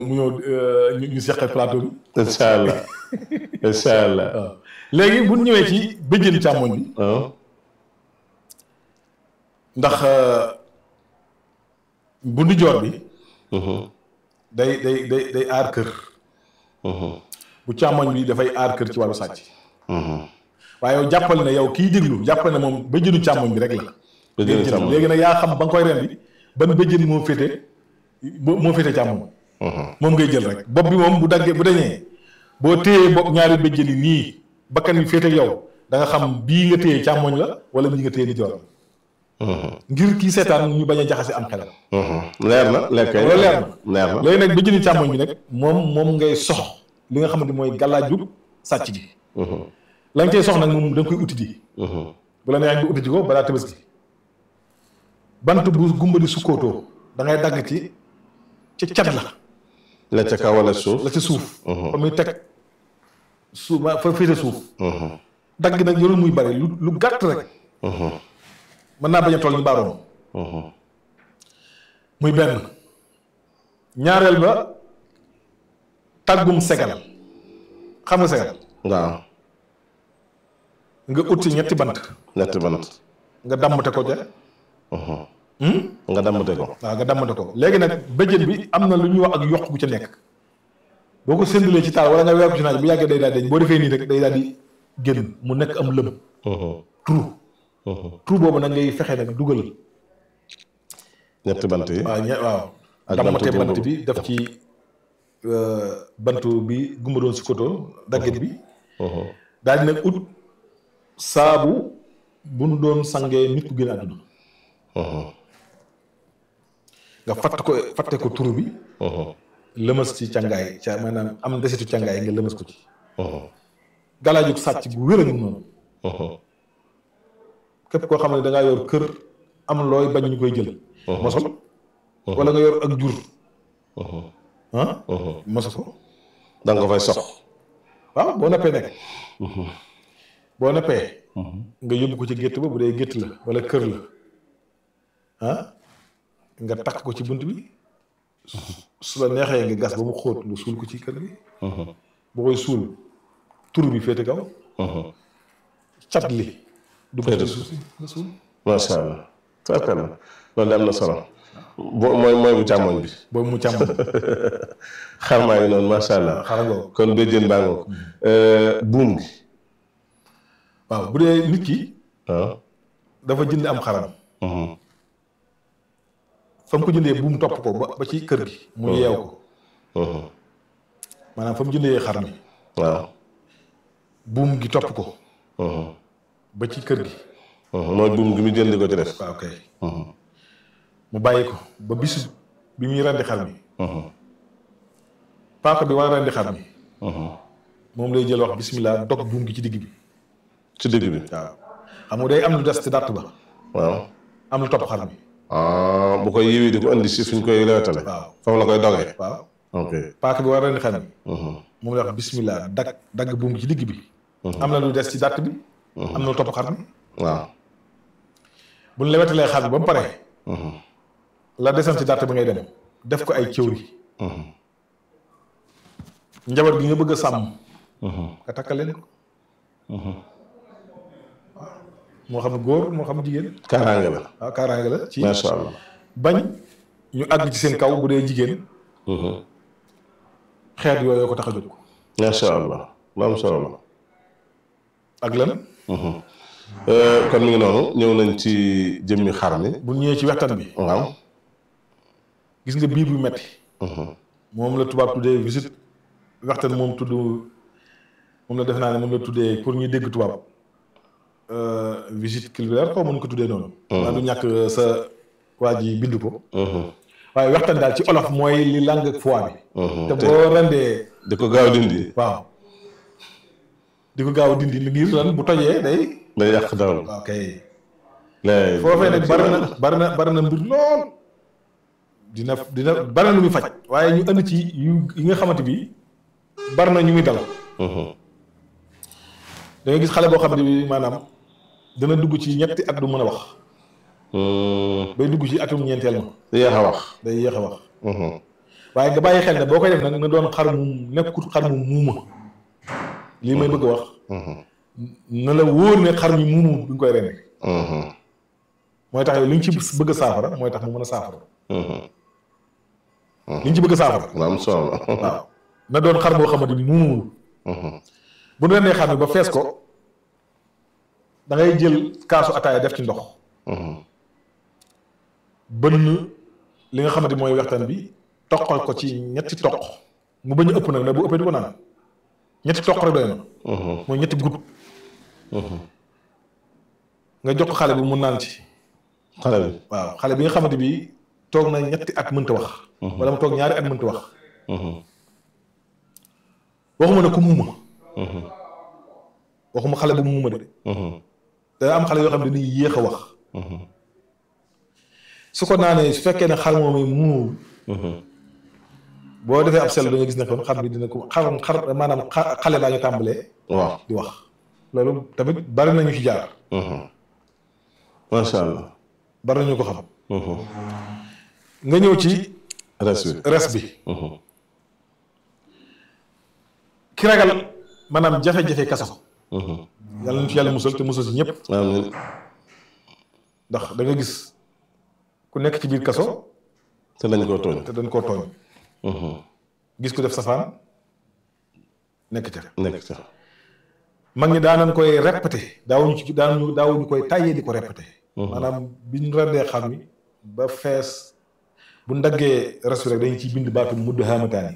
mu ñëw ñu ñu seqal plateau bi. incha allah incha allah. waaw léegi bu ñu ñëwee ci bëjjën càmmoñ bi. waaw. ndax bu ndijoor bi. day day day day aar kër. bu càmmoñ bi dafay aar kër ci wàllu sàcc. waaye yow jàppal ne yow kiy déglu jàppal ne moom bëjjënu càmmoñ bi rek la. bëjjënu càmmoñ léegi nag yaa xam ba nga koy rendi ban bëjjën moo féete moo féete càmmoñ. moom ngay jël rek bopp bi moom bu daggee bu dañee boo téyee bopp ñaari bëjjën yi nii bakkan bi féete yow da nga xam bii nga téye càmmoñ la wala bii nga téye ndijoor ngir kii seetaan ñu bañ a jaxase am xelam. leer na leer kay loolu leer na leer na léegi nag bëjjëni càmmoñ bi nag moom moom ngay sox li nga xamante mooy gàllaaju sàcc gi. la nga cay sox nag moom da nga koy uti ji. bu la neexee nga uti ji ko balaa tabaski bant bu gumba di sukkootoo da ngay dagg ci ci cat la. la ca kaw wala suuf la ci suuf. fa muy teg suuf ma fa féete suuf. dagg nag yorul muy bari lu lu gàtt rek. mën naa bañ a toll ni baaroom. muy benn. ñaareel ba tàggum segal xam nga segal. waaw. nga ut ci ñetti bant. ñetti bant. nga dammate ko ja. nga dammate ko. waaw nga dammate ko léegi nag bëjjën bi am na lu ñuy wax ak yokk gu ca nekk. boo ko séndalee ci taal wala nga weer ko ci naaj bu yàggee day daal di boo defee nii rek day daal di génn mu nekk am lëm. trou. trou boobu nag ngay fexe nag dugal. ñetti bant yi. waaw ñe waaw. ak dammate bantu bant jëmb. bi def ci bantu bi gumba doon si koto daggit bi. daal di nag ut saabu bu nu doon sangee nit ku gën a àdduna. nga fatt ko fatte ko turu bi. lëmas ci càngaay ca maanaam am desitu càngaay nga lëmas ko ci. galaajug sàcc gu wér a ngi noonu. képp koo xam ne da ngaa yor kër am looy bañ ñu koy jël. mosol. wala nga yor ak jur. ah. moso ko. da nga ko fay sox. waaw boo noppee nekk. boo noppee. nga yóbbu ko ci gétt ba bu dee gétt la wala kër la ah nga takk ko ci bunt bi su la neexee nga gas ba mu xóot nga suul ko ci kër gi. boo koy suul tur bi féete kaw. cat li. du ko ci suuf si nga suul. macha allah. fekk na loolu de am na solo. bo mooy mooy bu càmmoñ bi. boobu mu càmm. xar maa ngi noonu macha allah. xaaral nga ko. kon béjjën baa nga ko. buum gi. waaw bu dee nit ki waaw. dafa jënd am xaram. fa mu ko jëndee buum topp ko ba ba ci kër gi. mu yeew ko maanaam fa mu jëndee xar mi. waaw. buum gi topp ko. ba ci kër gi. mooy buum gi mu jënd ko ci def. waaw kay. mu bàyyi ko ba bisu bi muy rendi xar mi. paaka bi war a rendi xar mi. moom lay jël wax bismillah dog buum gi ci digg bi. ci digg bi. waaw xam nga day am lu des ci dàtt ba. waaw. am lu topp xar mi. ah bu koy yiwi di ko andi si fuñ koy lewetale. waaw foofu la koy dogee. waaw ok. paaka bi war a rendi xar mi. moom lay wax bismillah dag dagg buum gi ci digg bi. am na lu des ci dàtt bi. am na lu topp xar mi. waaw. bu ñu lewetalee xar mi ba mu pare. la desam ci dàtt bi ngay dem def ko ay cëwri. njaboot gi nga bëgg a sàmm. nga takkal leen ko. moo xam góor moo xam jigéen. kaaraange la. waaw kaaraange la ci macha allah. bañ ñu àgg ci seen kaw bu dee jigéen xeet yooyu ko tax a jóg. macha allah lu am solo la. ak lan kon mi ngi noonu ñëw nañ ci jëmmi xar mi. bu ñëwee ci waxtaan bi waaw. gis nga biir bu metti moom la tubaab tuddee visite waxtaan moom tudd moom la def naa ne moom la tuddee pour ñuy dégg tubaab visite culturelle xaw mën ko tuddee noonu. maa du ñàkk sa waa ji bind ko. waaye waxtaan daal ci olof mooy li lang ak foie bi. te boo rendee di ko gaaw dindi. waaw di ko gaaw a dindi ngir lan bu tojee day. day yàq dawal. ok léegi foofee nag bari na bari na bari na mbir lool dina dina bari na lu muy faj waaye ñu andi ci yu yi nga xamante bi bari na ñu muy dal da nga gis xale boo xam ne bi maanaam dana dugg ci ñetti at du mën a wax bay dugg ci atum ñeenteel ma yéex a wax. day yéex a wax waaye nga bàyyi xel ne boo koy def nag na doon xar mu nekkut xar mu muuma lii may bëgg a wax na la wóor ne xar mi muumu bi nga koy rendi mooy tax yow li ñu ci bëgg a saafara mooy tax mu mën a saafara li ñu ci bëgg a saafara lu am solo la. waaw na doon xar boo xamante ni muumuwul bu ñu rendee xar mi ba fees ko da ngay jël kaasu ataaya def ci ndox bënn li nga xamante mooy waxtaan bi toqal ko ci ñetti toq mu bañ a ëpp nag ne bu ëppee du ko naan ñetti toq rek doy na mooy ñetti gut nga jox ko xale bi mu naan ci xale bi. waaw xale bi nga xamante bi toog na ñetti at mënta wax wala mu toog ñaari at mënta wax waxuma ne ku muuma waxuma xale bu muuma de da am xale yoo xam ne dañuy yéex a wax su ko naanee su fekkee ne xar moom yi muumul boo defee ab sell da nga gis ne kon xar bi dina ko xar xar maanaam xa- xale baa ngi tàmbalee waaw. di wax loolu tamit bari nañu ci jaar macha allah. bari nañu ko xam nga ñëw ci res bi. res bi ki ragal maanaam jafe-jafe kaso yàlla nañu ci yàlla musal te musal si ñëpp amiin. ndax da nga gis ku nekk ci biir kaso te dañ koo tooñ. te dañ koo tooñ gis ku def safaan nekk ca nekk ca. mag ñi daanañ koy répété daawuñu ci daawuñu daawuñu koy tàyyee di ko répété maanaam bi ñu rendee xam mi ba fees bu ndaggee restu rek dañu ciy bind baatu mudd haamataani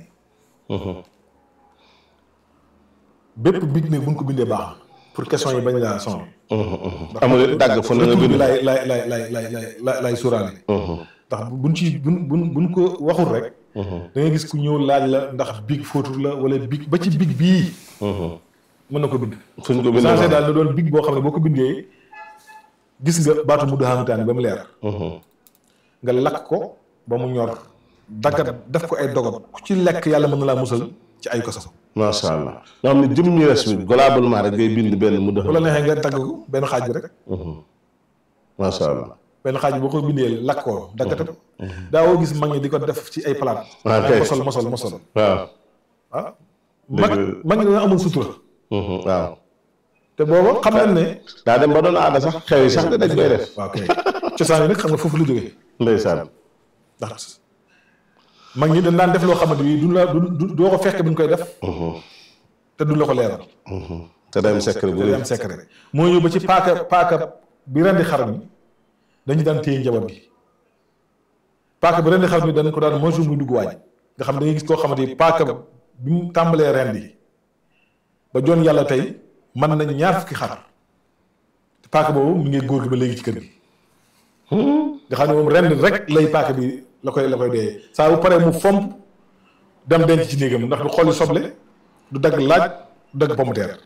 bépp big ne buñ ko bindee baax na pour question yi bañ laa sonal amul dàgg fu ne nga retour bi bind. lay lay lay lay lay lay lay lay suuraale ndax buñ ci buñ buñ buñ ko waxul rek da ngay gis ku ñëw laaj la ndax big fóotur la wala big ba ci big bii mën na ko bind fuñ ko bind. changé daal na doon big boo xam ne boo ko bindee gis nga baatu mudd haamataani ba mu leer nga lakk ko ba mu ñor daggat def ko ay dogot ku ci lekk yàlla mën na laa musal ci ay koso macha allah. nga xam ne jëm ñu res bi globalement rek ngay bind benn mu def. bu la neexee nga dagg ko benn xaaj bi rek macha allah. benn xaaj bi boo ko bindee lakk ko daggate ko daawoo gis mag ñi di ko def ci ay palaat Ah, kay. mosol mosol mosol waaw. ah mag mag ñi dañoo amul sutura waaw. te booba xam nañ ne daa dem ba doon aada sax xew yi sax dañ koy def. waaw kay cosaan yi nag xam nga foofu la jógee ndeysaan. ndax mag ñi dañ daan def loo xamante bi duñ la du du doo ko fekk bi ñu koy def te duñ la ko leeral te day am secret bu day rëy. am secret moo ñëw ba ci paaka paaka bi rendi xar mi dañu daan téye njaboot gi paaka bi rendi xar mi dañ ko daan moytu muy dugg waaj nga xam da ngay gis koo xamante ni paaka bi mu tàmbalee rendi ba joon yàlla tey mën nañ ñaar fukki xar te paaka boobu mi ngi góor gi ba léegi ci kër gi nga xam ne moom rendi rek lay paaka bi la koy la koy dee saa bu paree mu fomp dem denc ci néegam ndax du xolli soble du dagg laaj du dagg pomme de terre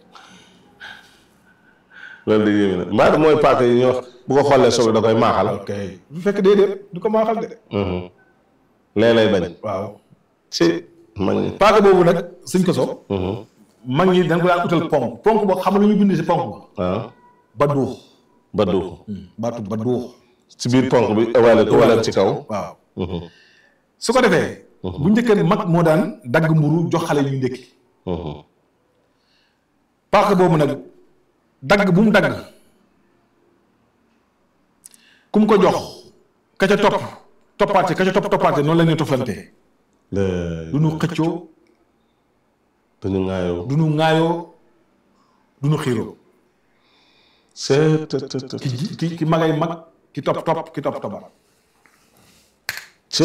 loolu de yéeme na mbaa mooy paaka yi ñoo bu ko xoolee soble da koy maaxal. ok bu fekk déedéet du ko maaxal de lee lay bañ. waaw ci mag ñi. paaka boobu nag suñ ko so mag ñi dañ ko daan utal ponk ponk boo xam ne lu ñu bind si ponk ba waaw. ba duux ba duux. baatu ba duux ci biir ponk bi évalué ko wala ci kaw. waaw su ko defee bu njëkkee mag moo daan dagg mburu jox xale ñu ndékki paaka boobu nag dagg bu mu dagg ku mu ko jox ka ca topp toppaate ka ca topp toppaate noonu la ñuy toflantee du ñu xëccoo dañu ŋaayoo. du ñu ŋaayoo du ñu xiiroo c'est te te te. ki ji- ki ki magay mag ki topp topp ki topp toppaat ci.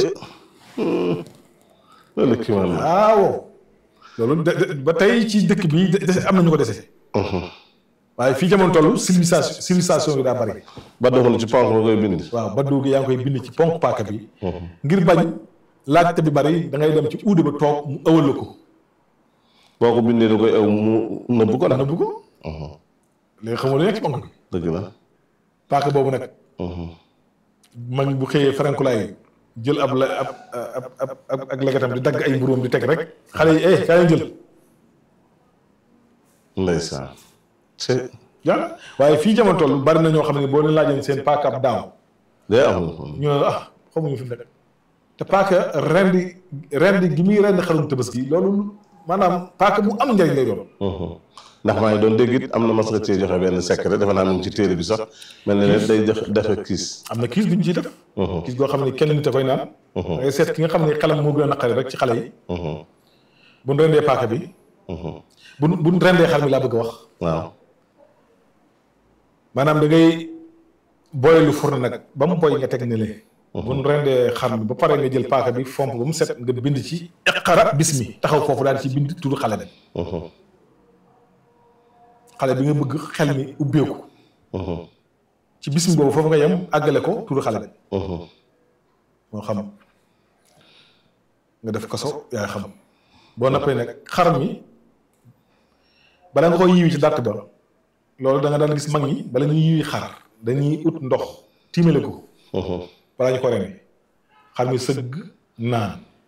loolu kii man la. waaw loolu de de- ba tey ci dëkk bi de- dese am na ñu ko dese waaye fii jamono toll civilisation civilisation bi daa bari ba doxul ci ponk ba koy bind. waaw ba dugg yaa ngi koy bind ci ponk paaka bi ngir bañ laajte bi bari da ngay dem ci uude ba toog mu ëwal la ko boo ko bindee da koy ew mu nëbb ko daal. nëbb ko léegi xamoo lu nekk ci ponk bi dëgg la. paaka boobu nag mag bu xëyee farankulaay jël ab la ab ab ab ab ak legetam di dagg ay mburóom di teg rek xale yi eh kaa leen jël ndeysaan. ci. yàlla waaye fii jamono toll bari na ñoo xam ne boo leen laajoon seen paaka ab daaw day am. ñu ne la ah xamuñu fi mu nekk te paaka rendi rendi gi muy rendi xarum tabaski loolu maanaam paaka mu am njëriñ lay doon ndax maa ngi doon dégg it am na mas nga cee joxe benn secret defe naa mu ngi ci téere bi sax mel na ne day def defe kiis am na kiis bu ñu ciy def kiis goo xam ne kenn nit a koy naan ngay seet ki nga xam ne xelam moo gën a naqari rek ci xale yi bu ñu rendee paaka bi bu bu ñu rendee xar mi laa bëgg a wax waaw maanaam da ngay boylu fourne nag ba mu boy nga teg ne lee bu ñu rendee xar mi ba pare nga jël paaka bi fomp ba mu set nga bind ci iqara bismi taxaw foofu daal ci bind turu xale bi xale bi nga bëgg xel mi ubbeeku ci bismi boobu foofu nga yem àggale ko turu xale bi moo xam nga def kaso yaay xam boo noppee nag xar mi bala nga koy yiwi ci dàtt ba loolu da nga daan gis mag ñi bala ñuy yiwi xar dañuy ut ndox tiimale ko balaa ñu ko rendi xar mi sëgg naan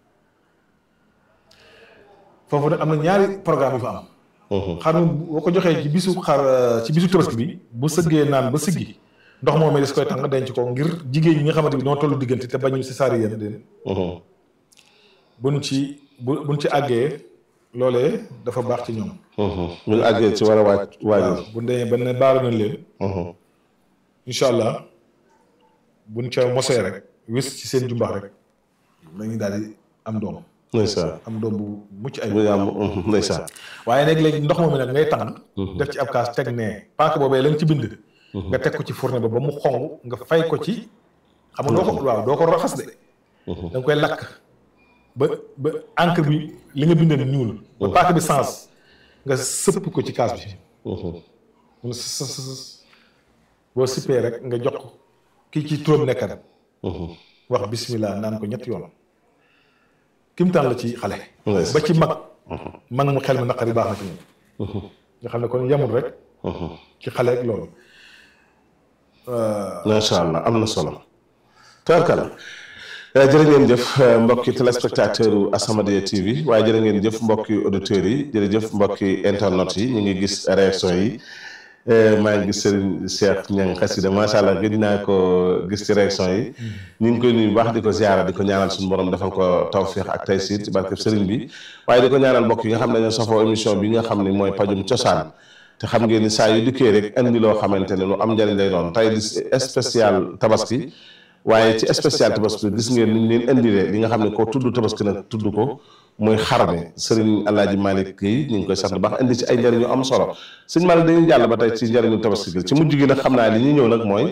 foofu nag am na ñaari programme yu fa am xar mi boo ko joxee ci bisu xar ci bisu tabaski bi bu sëggee naan ba siggi ndox moom des koy tàng denc ko ngir jigéen ñi nga xamante bi noo tollu diggante te bañu si saari yéen den buñ ci bu buñ ci àggee loolee dafa baax ci ñoom bu ñu àggee ci war a waaj waajal waaw bu demee ba ne baalu nañ leen incha allah buñ ca mosee rek wis ci seen jumbax rek dañuy daal di am doom ndeysaan am doom bu mucc ay bu ñu am ndeysaan waaye nag léegi ndox moom mi nag ngay tàng def ci ab kaas teg nee paaka boobee lañ ci bind nga teg ko ci fourne ba ba mu xong nga fay ko ci xam nga doo ko waaw doo ko raxas de da nga koy lakk ba ba encre bi li nga bindee ñuul ba paaka bi sens nga sëpp ko ci kaas bi mun sës sës boo sippee rek nga jox ko kii ci turam nekkat wax bismillah naan ko ñetti yoon kimtaan la ci xale ba ci mag mag mu xel mi naqari baax na ci moom nga xam ne kon yemul rek ci xale ak loolu macha allah am na solo tubarkalla jërë ngeen jëf mbokki téléspectateur u As-Samadiyya TV waaye jërë ngeen jëf mbokki auditeurs yi jërëjëf mbokki internet yi ñu ngi gis réaction yi maa ngi gis Serigne Cheikh Niang xasida macha allah gëj naa ko gis ci réaction yi ñu ngi koy nuyu baax di ko ziara di ko ñaanal suñu borom defal ko tawfiix ak taysiir ci barkeb Serigne bi waaye di ko ñaanal mbokk yi nga xam ne dañoo safoo émission bi nga xam ne mooy pajum cosaan te xam ngeen ni saa yu dikkee rek andi loo xamante ne lu am njëriñ lay doon tey di spécial tabaski waaye ci spécial tabaski gis ngeen ni ñu leen indilee li nga xam ne ko tudd tabaski nag tudd ko muy xar mi sëriñ Alaaji Malick yi ñu ngi koy sant bu baax indi ci ay njëriñ yu am solo sëñ Malick dañuy jàll ba tey ci njëriñu tabaski gi ci mujj gi nag xam naa li ñuy ñëw nag mooy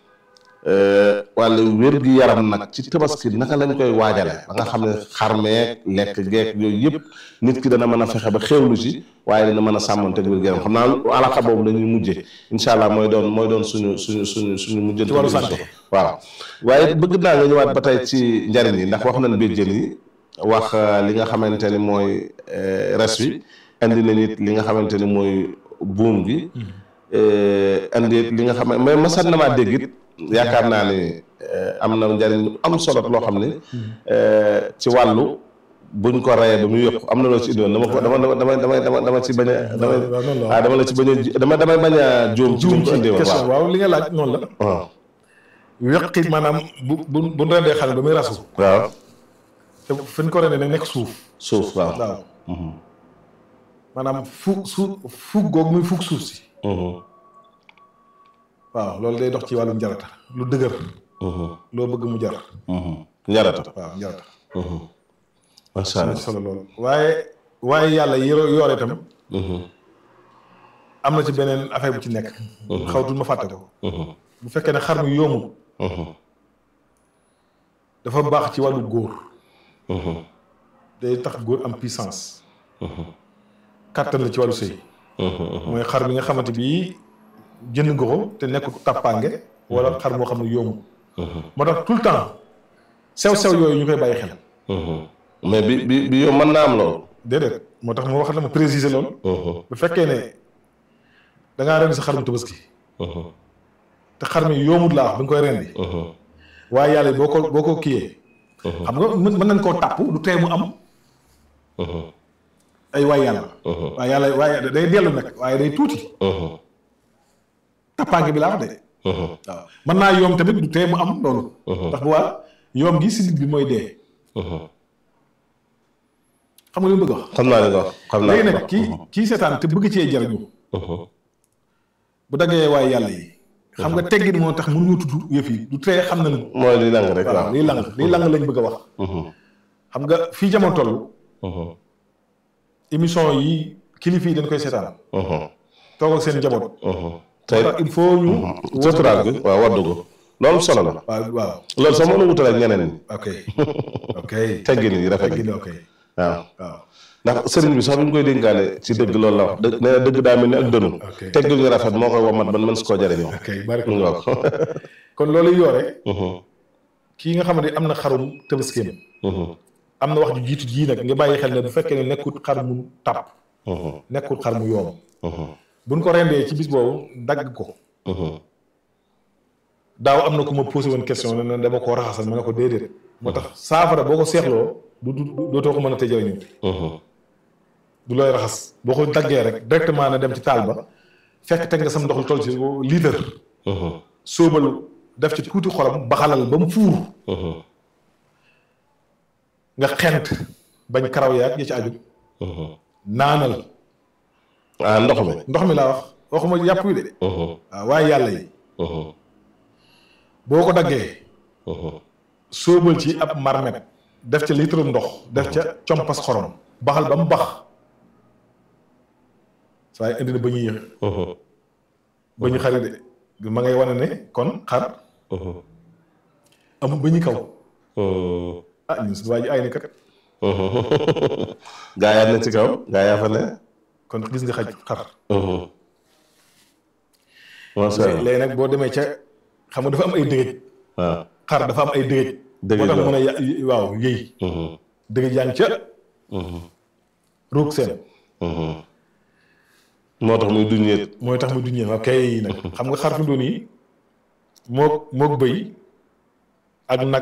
wàllu wér gi yaram nag ci tabaski naka lañ koy waajale ba nga xam ne xar meek lekk geek yooyu yëpp nit ki dana mën a fexe ba xéewlu ci waaye dana mën a sàmmante wér gi yaram xam naa alaxa boobu la ñuy mujjee incha allah mooy doon mooy doon suñu suñu suñu suñu mujjante wàllu santé waaw waaye bëgg naa nga ñëwaat ba tey ci njariñ yi ndax wax nañ béjjën yi wax li nga xamante ni mooy res wi indi nañ it li nga xamante ni mooy buum gi indi it li nga xam mais masat na maa dégg it yaakaar naa ni am na njariñ am solo loo xam ne ci wàllu buñ ko rayee ba muy yëpp am na loo ci indiwoon dama ko dama dama dama dama dama ci bañ a dama waaw dama la ci bañ a dama damay bañ a juum ci buñ ko indiwoon question waaw li nga laaj noonu la waaw weqi maanaam bu bu bu ñu rendee xale ba muy rasu waaw te fi ñu ko rendee nag nekk suuf suuf waaw waaw maanaam fu su fug googu muy fug suuf si waaw loolu day dox ci wàllu njarata lu dëgër loo bëgg mu jar njarata waaw njarata macha am na allah ci solo loolu waaye waaye yàlla yoro yoore itam am na ci beneen affaire bu ci nekk xawtul ma fàtte ko bu fekkee ne xar mi yoomul dafa baax ci wàllu góor day tax góor am puissance kàttan la ci wàllu sëy mooy xar bi nga xamante bii jënd nga ko te nekkul tàppaange wala xar moo xam ne yoomul moo tax tout le temps sew-sew yooyu ñu koy bàyyi xel mais bi bi bi yow mën naa am loolu déedéet moo tax moo wax la ma préciser loolu bu fekkee ne da ngaa rendi sa xarum tabaski te xar mi yoomut laa wax bi nga koy rendi waaye yàlla boo ko boo ko kiyee xam nga mën mën nañ koo tàpp du tee mu am ay waay yàlla waaye yàlla waaye day dellu nag waaye day tuuti tàppaange bi laa wax de waaw mën naa yoom tamit du tee mu am loolu ndax bu waa yoom gi sidit bi mooy dee xam nga li mu bëgg a wax xam naa li nga wax xam naa léegi li nag nga wax. kii kii seetaan te bëgg cee jariñu bu daggee waaye yàlla yi xam nga teggin moo tax mënuñu tudd yëf yi du tee xam nañu mooy li lang rek waaw waaw. lii lang lii lang lañ bëgg a wax xam nga fii jamono toll émission yi kilifa yi dañ koy seetaan toog ak seen njaboot tey il faut ñu suturaal gi waaw waddu ko loolu solo la waaw waaw loolu sax mën a wutal ak ñeneen ñi ok ok teggin yi rafet yi teggin ok waaw waaw ndax sëriñ bi sax bi ñu koy dénkaane ci dëgg loolu la wax dëgg nee na dëgg daa mel ni ak dënu Ok. teggin yu rafet moo koy womat ban mën si koo jëriñoo ok bari mu ngi wax kon loolu yoore kii nga xamante am na xarum tëbaskeem am na wax ju jiitu jii nag nga bàyyi xel ne bu fekkee ne nekkul xar mu tàpp nekkul xar mu yoom buñ ko rendee ci bis boobu dagg ko daaw am na ku ma posé woon question ne ne dama koo raxasal ma ne ko déedéet moo tax saafara boo ko seexloo du du dootoo ko mën a tëjëriñu du looy raxas boo ko daggee rek directement na dem ci taal ba fekk teg nga sam ndox lu toll ci litre sóobal def ci tuuti xorom baxalal ba mu fuur nga xent bañ karaw yaag ya ci aju naanal ah ndox mi ndox mi laa wax waxuma yàpp wi de waaw waaye yàlla yi boo ko daggee sóobal ci ab marmet def ca litre ndox def ca compas xorom baxal ba mu bax saa indi na ba ñuy yëx ba ñu xari de ma ngay wane ne kon xar amul ba ñu kaw ah ñun suñu waa ji ay ni kat gaa yaa ne ci kaw gaa yaa fa ne kon gis nga xaj xar macha allah léegi nag boo demee ca xam nga dafa am ay dëgëj waaw xar dafa am ay dëgëj Dëgëj moo tax la. mën a ya- waaw yëy dëgëj yaa ngi ca ruug seen moo tax muy duñeet mooy tax mu duñee waaw kay nag xam nga xar fi mu doon yi mook mook bëy ak nag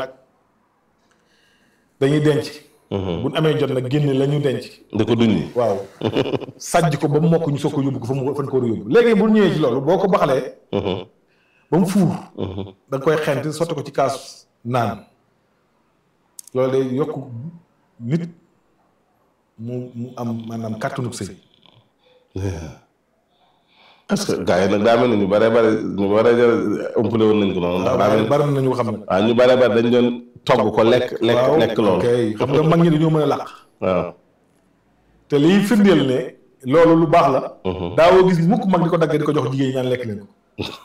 dañuy denc buñ amee jot nag génne la ñu denc di ko duñi waaw sàjj ko ba mu mokk ñu soog ko yóbbu ko fa mu fan ko war a yóbbu léegi bu ñëwee ci loolu boo ko baxalee ba mu fuur da nga koy xent sotti ko ci kaas naan loolu day yokk nit mu mu am maanaam kàttanug sëy est-ce que gaa yi nag daa mel ni ñu bare bare ñu bare bare ëmpale woon nañ ko noonu ndax daa mel ni bari nañu xam ne waaw ñu bare bare dañ doon togg ko lekk lekk waaw lekk loolu ok xam nga mag ñi dañoo mën a làq waaw te liy firndeel ne loolu lu baax la daawoo gis mukk mag di ko daggee di ko jox jigéen ñi naan lekk leen ko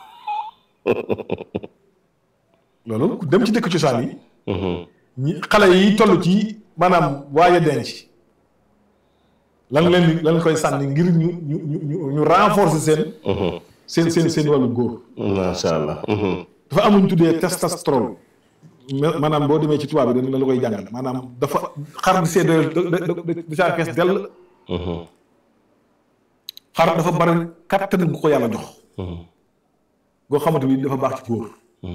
loolu ku dem ci dëkk cosaan yi ñi xale yi toll ci maanaam waaye denc lan leen di lan koy sànni ngir ñu ñu ñu ñu ñu renforcer seen seen seen seen wàllu góor macha allah dafa am lu ñu tuddee testostérone ma- maanaam boo demee ci tubaab bi dañ la koy jàngal maanaam dafa xar di see doyal da da da saa fees dell xar dafa bari kattan gu ko yàlla jox goo xamante bi dafa baax ci góor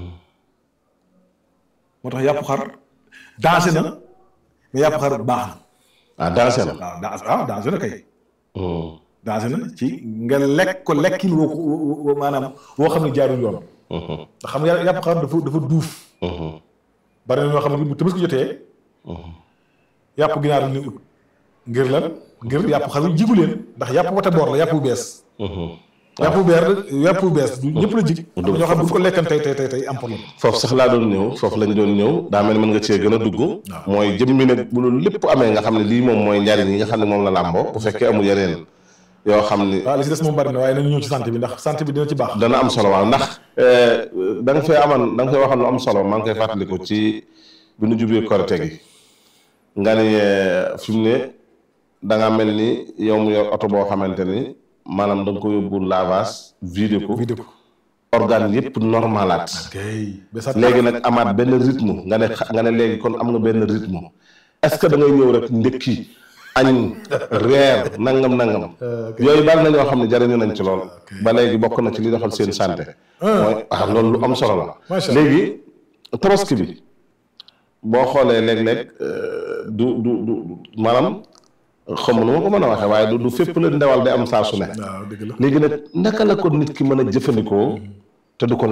moo tax yàpp xar dansé na mais yàpp xar baax na ah dansé na waaw dansé waaw dansé na kay dansé na ci nga lekk ko lekkin woo ko woo- woo maanaam woo xam ne jaarul yoon ndax xam nga yàpp xar dafa dafa duuf bari na ñoo xam ne bu Tabaski jotee yàpp ginaar la ñuy ut ngir lan ngir yàpp xar wi jigu leen ndax yàpp wate boor la yàpp bu bees yàpp bu beer yàpp bu bees du ñëpp la jig am na ñoo xam bu ñu ko lekkan tey tey tey tey am problème foofu sax laa doon ñëw foofu lañ doon ñëw daa mel ni mën nga cee gën a dugg mooy jëmmi nag bu loolu lépp amee nga xam ne lii moom mooy njariñ yi nga xam ne moom la làmboo bu fekkee amul yeneen yoo xam ni waaw li si des moom bari na waaye nañu ñëw ci santé bi ndax santé bi dina ci baax dana am solo waaw ndax da nga fee aman da nga fee waxal lu am solo maa ngi koy fàttaliku ci bi nu jubee korite gi nga ni eh, fi mu ne da nga mel ni yow mu yor oto boo xamante ni maanaam da nga ko yóbbu lavage vidé ko vidéo ko organe yëpp normalaat kay ba sa léegi nag amaat benn rythme nga ne xa- nga ne léegi kon am nga benn rythme est-ce que da ngay ñëw rek ndëkki añ reer nangam nangam yooyu bari na ñoo xam ne jariñu nañ ci lool ba léegi bokk na ci li doxal seen santé mooy waaw loolu lu am solo la Macha Allah. léegi tabaski bi boo xoolee léeg-léeg euh, du du du maanaam xam nu ma ko mën a waxee waaye du du fépp la ndewal day am saa su ne waaw dëgg la léegi nag naka la ko nit ki mën a jëfandikoo te du ko lor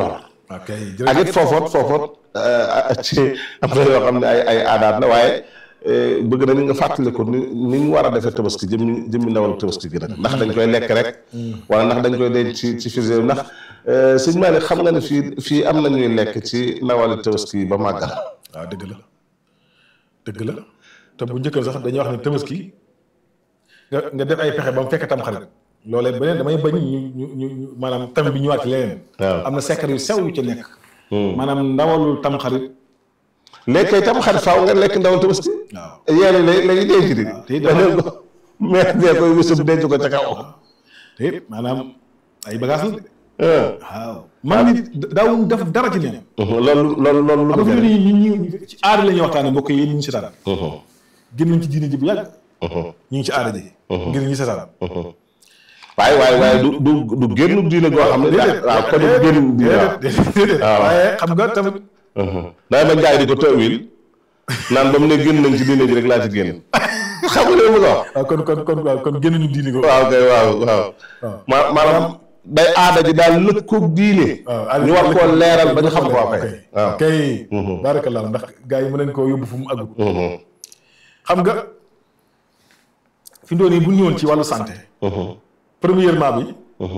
ok ak it foofoot foofoot ci am na yoo xam ne ay ay aadaat la waaye bëgg nañu nga fàttali ko ni ni ñu war a defee tabaski jëmmi jëmmi ndawal tabaski gi nag ndax dañ koy lekk rek wala ndax dañ koy denc ci ci frigo ndax sëñ Malick xam nga ne fii fii am na ñuy lekk ci ndawali tabaski ba màggal waaw dëgg la dëgg la te bu njëkkoon sax dañuy wax ne tabaski nga nga def ay pexe ba mu fekk tam xarit loolee beneen damay bañ ñu ñu ñu ñu maanaam tam bi ñëwaat ci leneen waaw am na secret yu sew yu ci nekk maanaam ndawalul tam xarit léegi kay tam xarit faaw nga lekk ndawal tabaski waaw yéen lay lay denc di te it dafa- dañu ko mais dee koy wësub denc ko ca kaw te it maanaam ay bagages la de ah. waaw man nit daawuñ def dara ci neen loolu loolu loolu lu xam ko nga fi jëriñ ni ñi ñi ci aada la ñuy waxtaane mbokk yi ñu ngi seetaan génn nañ ci diine ji bu yàgg ñu ngi ci aada ji ngir ñu seetaan waaye waaye waaye du du du génn diine goo xam ne déedéet waaw kon du génn diine waaw déedéet déedéet waaw. waaye xam nga tamit day ba jaay di ko tawil naan ba mu ne génn nañ ci diine ji rek laa ci génn xam nga li mu ko wax waaw kon kon kon waaw kon génn ñu diine ko waaw kay waaw waaw waaw ma maanaam day aada ji daal lëkkoog diine waaw ñu war koo leeral ba ñu xam ko waa kay waaw kay barakallah ndax gars yi mën nañ koo yóbbu fu mu àggu xam nga fi mu doon nii bu ñu ñëwoon ci wàllu santé premièrement bi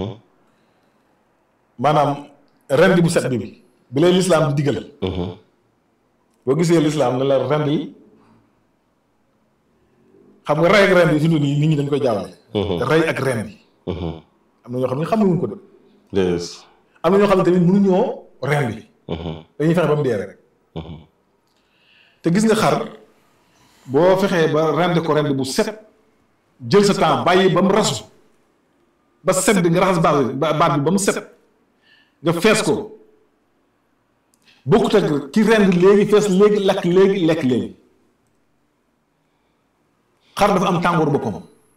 maanaam rendi bu set bi bi lay lislaam di digal boo gisee lislaam ne la rendi xam nga rey ak rendi fi mu doon nii nit ñi dañ koy jaawale rey ak rendi am na ñoo xam ne xamuñu ko de déedéet am na ñoo xam ne tamit mënuñoo rendi dañuy fexe ba mu dee rek te gis nga xar boo fexee ba rend ko rend bu set jël sa temps bàyyi ba mu rasu ba set bi nga raxas baat bi ba- baat bi ba mu set nga fees ko bokkut ak ki rend léegi fees léegi lakk léegi lekk léegi xar dafa am tàngoor boppam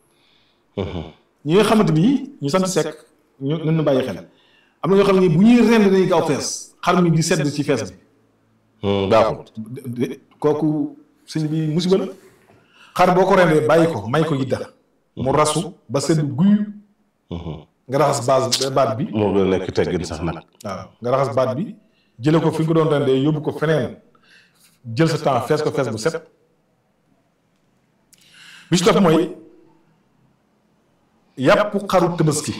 ñi nga xamante ni ñu sant sekk ñu ñu ñu bàyyi xel am na ñoo xam ne bu ñuy rend dañuy gaaw fees xar mi di sedd ci fees bi baaxul de- de- kooku sëñ bi musiba la xar boo ko rendee bàyyi ko may ko yidda mu rasu ba sedd guy nga raxas base baat bi moo gën a nekk teggin sax nag waaw nga raxas baat bi jële ko fi nga ko doon rendee yóbbu ko feneen jël sa temps fees ko fees bu set bi ci topp mooy yàpp xaru tabaski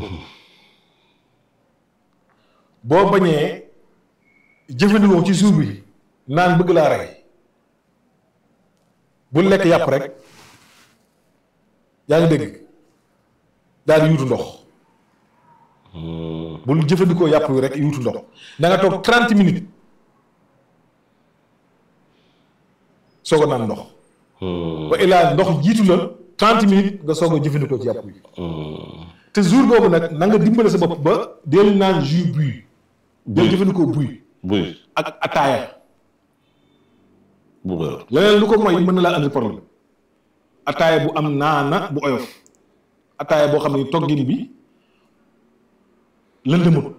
boo bañee jëfandikoo ci suur bi naan bëgg laa rey bu lekk yàpp rek yaa ngi dégg daal di yuutu ndox bul jëfandikoo yàpp wi rek yuutu ndox da nga toog 30 minutes soog a naan ndox ba ilaa ndox jiitu la 30 minutes nga soog a jëfandikoo ci yàpp wi te jour boobu nag na nga dimbale sa bopp ba del naan jus buy del jëfandikoo buy buy ak ataaya bu bër leneen lu ko mooy mën na laa andi problème ataaya bu am naana bu oyof ataaya boo xam ne toggin bi lëndëmut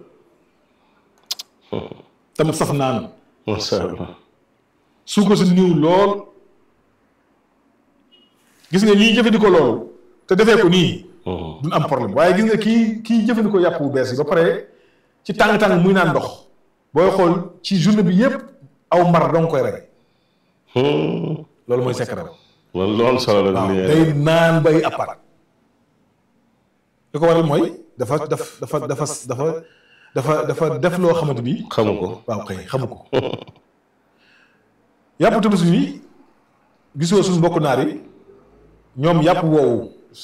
tam saf naan macha allah su ko si niw lool gis nga ñiy jëfandikoo loolu te defee ko nii duñ am problème waaye gis nga kii kii jëfandikoo yàpp bu bees yi ba pare ci tàng-tàng muy naan ndox booy xool ci journée bi yépp aw mar dong koy rey loolu mooy secret loolu loolu solo la waaw li day naan bay appart li ko waral mooy dafa daf dafa dafa dafa dafa dafa def loo xamante bi xamu ko waaw kay xamu ko yàpp tabaski bi gisoo suñu mbokk naar yi ñoom yàpp woowu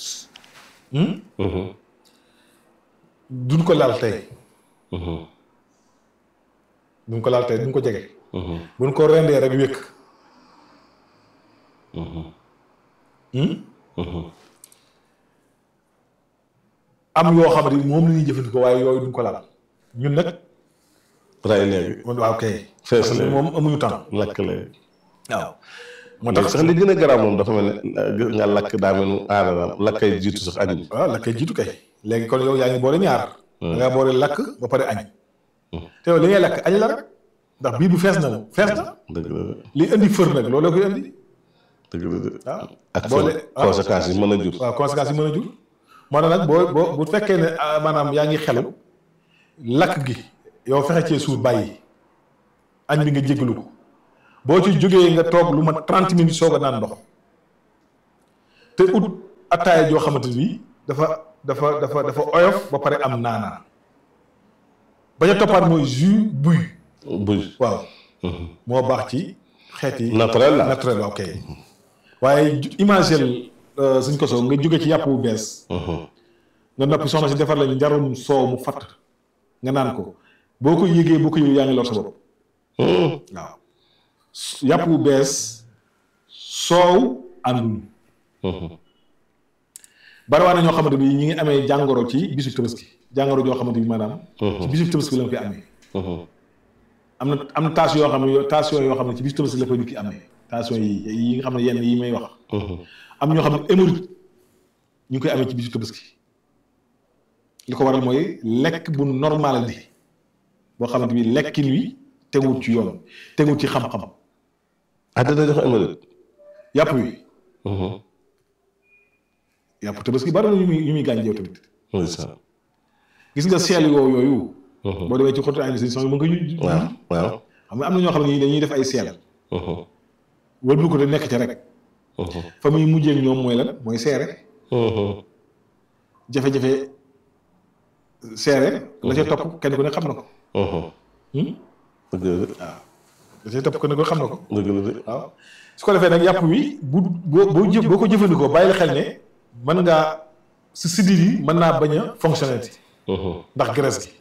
duñ ko laal tey duñ ko laal tey duñ ko jege buñ ko rendee rek wékk am yoo xam ne moom la ñuy jëfandikoo waaye yooyu duñ ko laal ñun nag ray léegi waaw kay fees léegi moom amuñu temps lakk léegi waaw moo ndax tax sax li gën a garaaw moom dafa mel ne nga lakk daa mel ni aada la lakkay jiitu sax añ bi waaw la kay jiitu kay léegi kon yow yaa ngi boole ñaar da ngaa boole lakk ba pare añ te yow li ngay lakk añ la rek ndax bii bu fees na la fees na dëgg la de li indi fër nag loolu la koy indi dëgg la de waaw ak boole fa conséquences yi mën a jur waaw conséquences yi mën a jur moo tax nag boo boo bu fekkee ne ah, maanaam yaa ngi xelu lakk gi yow fexe cee suur bàyyi añ bi nga jéggalu ko boo ci jógee nga toog lu ma trente minutes soog a naan ndox te ut attaaya joo xamante ni dafa dafa dafa dafa oyof ba pare am naanaa ba ca toppaat mooy jus buy buy waaw moo baax ci xeet yi naturel la naturel ok waaye imagel suñ ko soo nga jóge ci yàpp bu bees nga noppi soxna si defar la njarum soow mu fatt nga naan ko boo ko yëgee boo ko yëgee yaa ngi lor sa bopp waaw yàpp bu bees soow àndul bariwaa na ñoo xamante bi ñi ngi amee jàngoro ci bisu tabaski jàngoro joo xamante bi maanaam ci bisu tabaski la koy amee am na am na tension yoo xam ne tension yoo xam ne ci bisu tabaski la koy nit ki amee tension yi yi nga xam ne yenn yi may wax am ñoo xam ne hémorroïde ñu ngi koy amee ci bisu tabaski li ko waral mooy lekk bu normal bi boo xamante bi lekkin wi teguwut ci yoon teguwut ci xam-xam ah dana jox hémorroïde yàpp wi yàpp tabaski bari na yu muy yu muy gaañ yow tamit ndeysaan gis nga seel yoo yooyu boo demee ci xottu ay si son mën nga ñu waaw waaw xam nga am na ñoo xam ne dañuy def ay seel wëlbu ko de nekk ca rek fa muy mujjee ak ñoom mooy lan mooy seere jafe-jafe seere la ca topp kenn ku ne xam na ko dëgg la de waaw la ca topp kenn ku ne xam na ko dëgg la de waaw su ko defee nag yàpp wi bu boo boo jëf boo ko jëfandikoo bàyyi la xel ne mën ngaa si siddiit yi mën naa bañ a fonctionner ndax graisse gi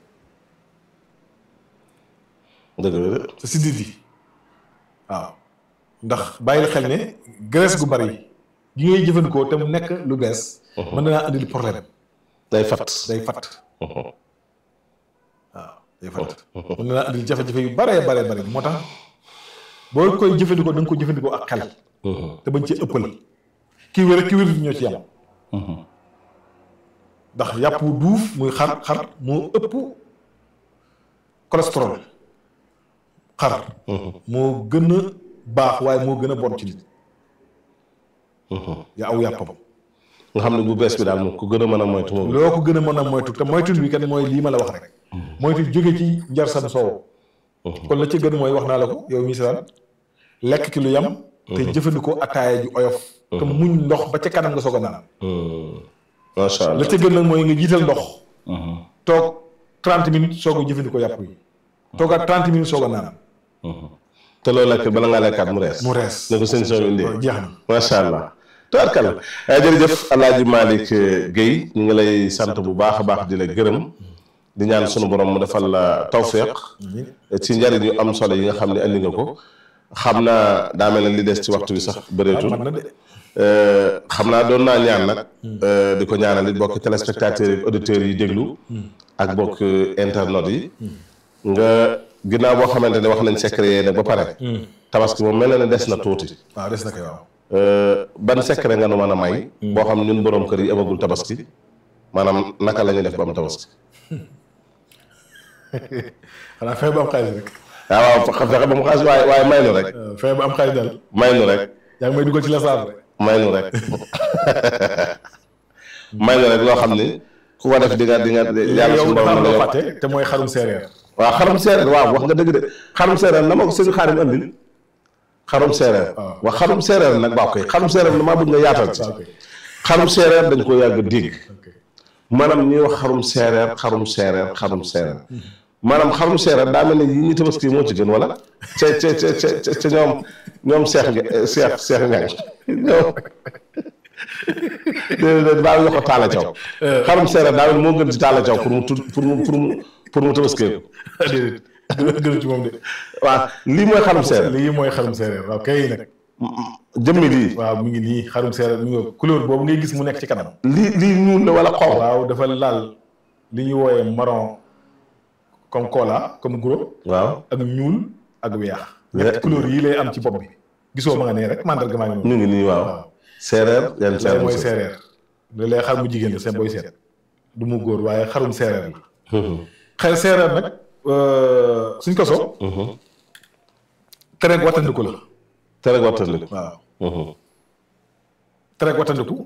dëgg la de sa siddiit yi waaw ndax bàyyi la xel ne graisse gu bari gi ngay jëfandikoo te mu nekk lu bees mën na naa andil problème day fat day fatt waaw day fatt mën na naa andil jafe-jafe yu baree baree bari moo tax boo koy jëfandikoo da nga ko jëfandikoo ak xel te bañ ci ëppal kii wér ak kii wér ñoo ci yam ndax yàpp wu duuf muy xar xar moo ëpp cholestérol xar moo gën a baax waaye moo gën a bon ci nit yaa aw yàppam nga xam ne bu bees bi daal moom ku gën a mën a moytu moom loo ko gën a mën a moytu te moytu bi kat mooy lii ma la wax rek moytu jóge ci njar sam soow kon la ci gën mooy wax naa la ko yow mi seetaan lekk ki lu yam te jëfandikoo ataaya ju oyof te muñ ndox ba ca kanam nga soog a naan macha allah la ca gën nag mooy nga jiital ndox toog 30 minutes soog a jëfandikoo yàpp yi toogaat 30 minutes soog a naan te loolu lekk bala ngaa lekkaat mu rees mu rees ne ko sëñ soo indee jeex na macha allah tubaarkalla jërëjëf alaaji Malick Guèye ñu ngi lay sant bu baax a baax di la gërëm di ñaan sunu borom mu defal la tawféex ci njariñ yu am solo yi nga xam ne andi nga ko xam naa daa mel ne li des ci waxtu bi sax bëreetul man na de xam naa doon naa ñaan nag di ko ñaanal it bokk téléspectateurs yi auditeurs yi déglu ak bokk internautes yi nga ginnaaw boo xamante ne wax nañ secret yee nag ba pare tabaski moom mel na ne des na tuuti waaw des na koy waaw ban secret nga nu mën a may boo xam ñun boroom kër yi amagul tabaski maanaam naka la ñuy def ba am tabaski xanaa fexe ba am xaalis rek waaw waaw fexe ba mu xaas waaye waaye may nu rek fexe ba am xaalis daal may nu rek yaa ngi may dugal ci la saar rek may nu rek may nu rek loo xam ni ku ko def di nga di nga yàlla yow suñu dafa borom am la loo yokk fàtte te mooy xarum séeréer waaw xarum séeréer waaw wax nga dëgg de xarum séeréer na ma ko sëñ xaarim andil xarum séeréer waaw. waaw xarum séeréer nag baax koy xarum séeréer damaa bëgg nga yaatal ci ok xarum séeréer dañ ko yàgg dégg ok maanaam ñuy wax xarum séeréer xarum séeréer xarum séeréer maanaam xarum séeréer daa mel ne yi ñu tabaski moo ci gën wala ca ca ca ca ca ñoom ñoom seex nga seex seex ñang ñoom déedéet baa ngi ko taala caw xarum séeréer daa mel moo gën ci taala caw pour mu tud pour mu pour mu pour mu tabaskee ko déedéet gën gën ci moom de waaw lii mooy xarum séeréer lii mooy xarum séeréer waaw kay nag jëmmi lii waaw mi ngi nii xarum séeréer mi ngi couleur boobu ngay gis mu nekk ci kanam lii lii ñuul la wala xonq waaw dafa laal li ñuy wooyee marron comme cola comme gros waaw ak ñuul ak weex ñetti couleur yii lay am ci bopp bi gisoo ma nga nee rek mandarga maa ngi noonu ñu ngi nii waaw waaw séeréer yan lay séeréer mooy séeréer li lay xar mu jigéen la seen booy seet du mu góor waaye xarum séeréer la xel séeréer nag suñ ko so tere wattandiku la tere wattandiku waaw tere wattandiku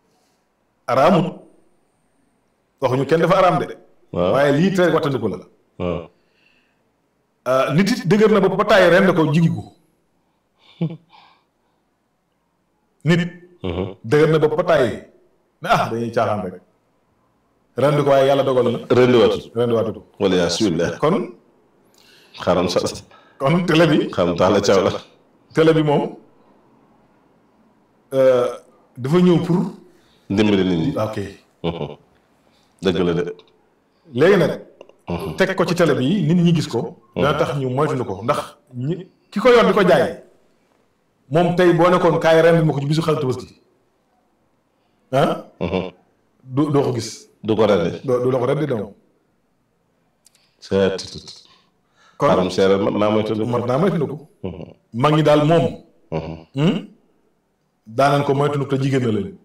araamut waxuñu kenn dafa araam de waaw waaye lii tere wattandiku la ah, nit it dëgër na bopp ba tàyyi ren ko jigu ko nit dëgër na bopp ba tàyyi ne ah dañuy caaxaan rek ren ko waaye yàlla dogal na rendi watul ren waatutu wala yaa subillah kon xaram sa kon télé bi xam tax la caw la télé bi moom euh, dafa ñëw pour ndimbali nit ñi ok dëgg la de léegi nag teg ko ci télé bi nit ñi gis ko dana tax ñu moytuñu ko ndax ñi ki ko yor di ko jaay moom tey boo nekkoon kaay ren ma ko ci bisu xarit Tabaski ah du doo ko gis du ko rendi doo du la ko ren di dem seet kon xaram seere mat naa moytu mat naa moytuñu ko mag ñi daal moom hmm? daanañ ko moytuñu ko te jigéen na leen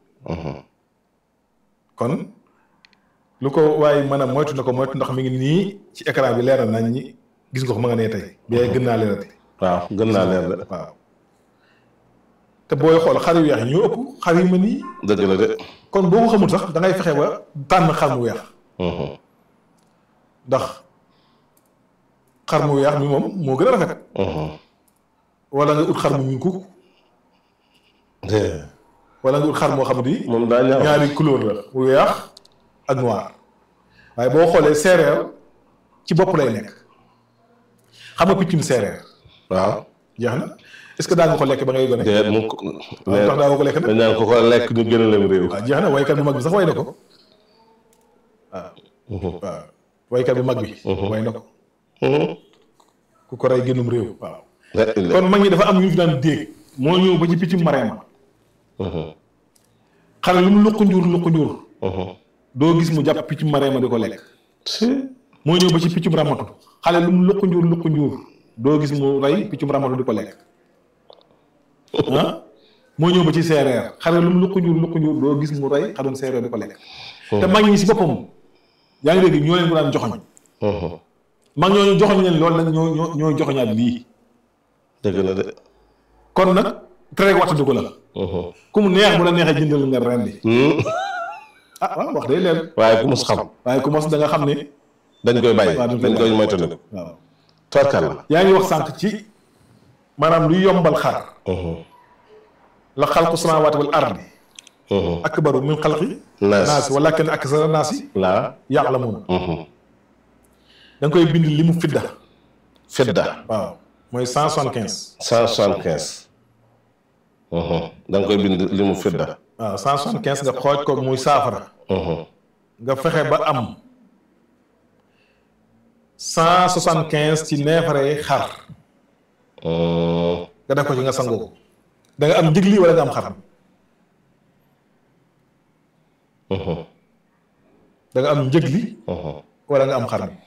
kon lu ko waaye mën a moytu na ko moytu ndax mi ngi nii ci écran bi leer na nañ ñi gis nga ko ma nga nee tey bi gën naa leerati waaw gën naa leer de waaw te booy xool xar yu weex yi ñoo ëpp xar yu mel nii dëgg la de kon boo ko xamul sax da ngay fexe ba tànn xar mu weex ndax xar mu weex mi moom moo gën a rafet wala nga ut xar mu ñuul kukk wala nga ut xar moo xam ni moom daa ñaaw ñaari couleur la bu weex ak noir waaye boo xoolee séeréer ci bopp lay nekk xam nga piccum séeréer waaw jeex na est-ce que daa nga ko lekk ba ngay gone déet mu ko waaw tax daa nga ko lekk nag dañ naan ko ko lekk ñu gën a lem réew waaw jeex na waykat bu mag bi sax way na ko waaw waaw waykat bu mag bi way na ko ku ko rey génnum réew waaw kon mag ñi dafa am ñu fi daan déeg moo ñëw ba ci piccum mareema xale lu mu luq njuur luq njuur doo gis mu jàpp piccum mareema di ko lekk moo ñëw ba ci piccum ramatu xale lu mu luq njuur luq njuur doo gis mu rey piccum ramatu di ko lekk ah moo ñëw ba ci séeréer xale lu mu luq njuur luq njuur doo gis mu rey xarum séeréer di ko lekk te mag ñi si boppam yaa ngi dégg ñoo leen ko daan joxoñ mag ñooñu joxoñ leen loolu nag ñoo ñoo ñoo joxoñaat lii dëgg la de kon nag tere waxtu ko la ku mu neex bu la neexee jëndal nga rendi ah waaw wax day leen waaye ku mus xam waaye ku mos da nga xam ne dañ koy bàyyi waaw dañ koy moytandiku waaw torkal la yaa ngi wax sànq ci maanaam luy yombal xar la xalqu samaawaati wal ardi akbaru min xalqi naas naasi walakin aksara naasi laa ya'lamuun da nga koy bind li mu fidda fedda waaw mooy cent soixante quinze cent soixante quinze da nga koy bind li mu fedda waaw cent soixante quinze nga xooj ko muy saafara nga fexe ba am cent soixante quinze ci neefare xar nga def ko ci nga sangoo ko da nga am njëgli wala nga am xar da nga am njëgli wala nga am xar mi